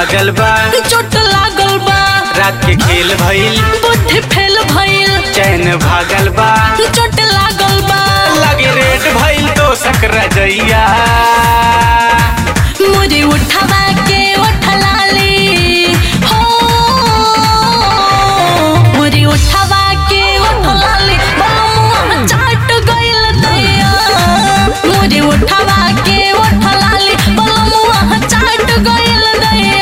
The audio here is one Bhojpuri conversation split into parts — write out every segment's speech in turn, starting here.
भागल बा चोट लागल बा रात के खेल भइल बुद्धि फेल भइल चैन भागल बा चोट लागल बा लगे रेट भइल तो सकरा जइया मुझे उठवा के उठलाली हो मुझे उठवा के उठलाली बलमुआ चाट गइल दैया मुझे उठवा के उठलाली बलमुआ चाट गइल दैया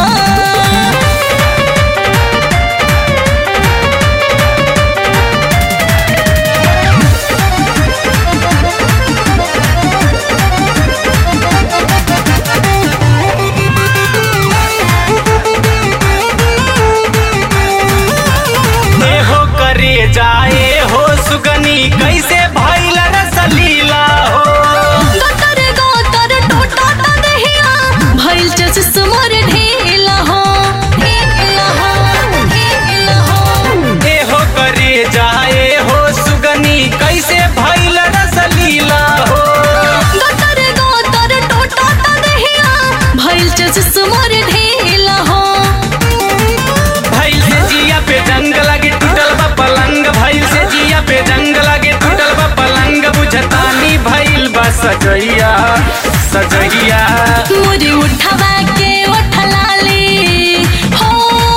ए हो करे जाए हो सुगनी कैसे भइल रसलीला हो गटर गटर टोटा ता दहिया भइल चस मोर ढीला हो ढीला हो ढीला हो ए हो करे जाए हो सुगनी कैसे भइल रसलीला हो गटर गटर टोटा ता दहिया भइल चस मोर ढीला हो भइल से जिया पे जंग लगे टूटल बा पलंग भइल से जिया पे जंग लगे टूटल बा पलंग बुझतानी भइल बा सजैया सजैया मुझे उठवा के उठलाली हो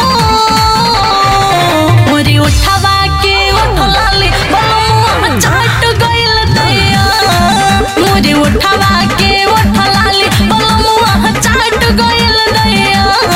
मुझे उठवा के उठलाली बलमुआ चाट गइल दैया मुझे उठवा के उठलाली बलमुआ चाट गइल दैया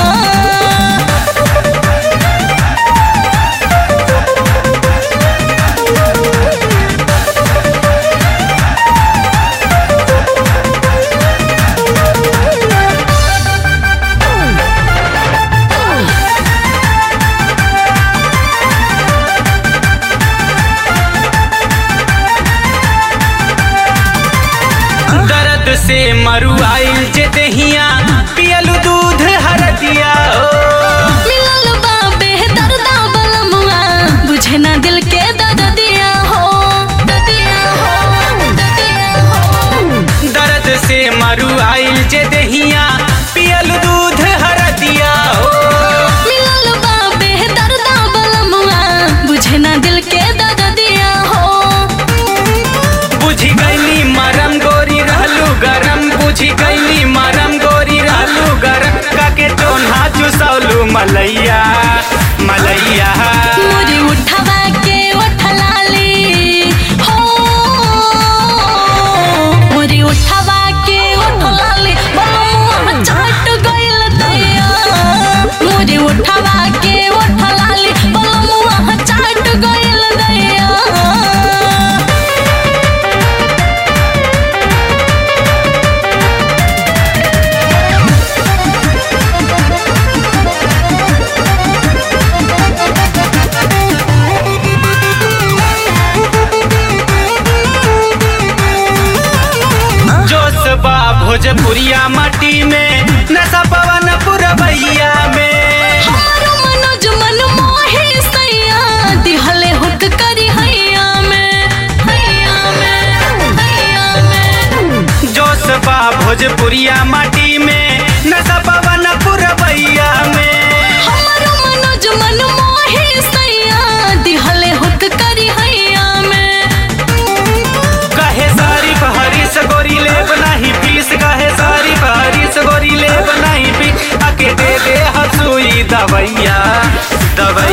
दर्द से मरुआइल जे दहिया पियल दूध हरदिया हो मिलल बा बेहदर्दा बलमुआ बुझे ना दिल के दर्दिया हो दर्दिया हो दर्दिया हो दर्द से मरुआइल जे दहिया पियल दूध हरदिया हो मिलल बा बेहदर्दा बलमुआ बुझे ना दिल के दर्दिया हो बुझी गईली मरम गोरी रहलू गरम बुझी गईली मरम गोरी रहलू गरम काके टोन्हा चुसौलू मलैया मलैया मुझे उठवा के उठलाली हो मुझे उठवा के उठलाली बलमुआ चाट गइल दैया मुझे उठवा के उठलाली बलमुआ चाट गइल दैया जोश बा भोजपुरिया माटी में नशा पवन पुरबैया में हमारो मनोज मन मोहे सैया दिहले हुक करी हैया में हैया में हैया में जोश बा भोजपुरिया माटी में नशा पवन पुरबैया में हमारो मनोज मन मोहे सैया दिहले हुक करी हैया में कहे सारी हरीश गोरी ले बनाही पीस कहे सारी हरीश गोरी ले बनाही पीस आके दे दे हसुई दवैया दवैया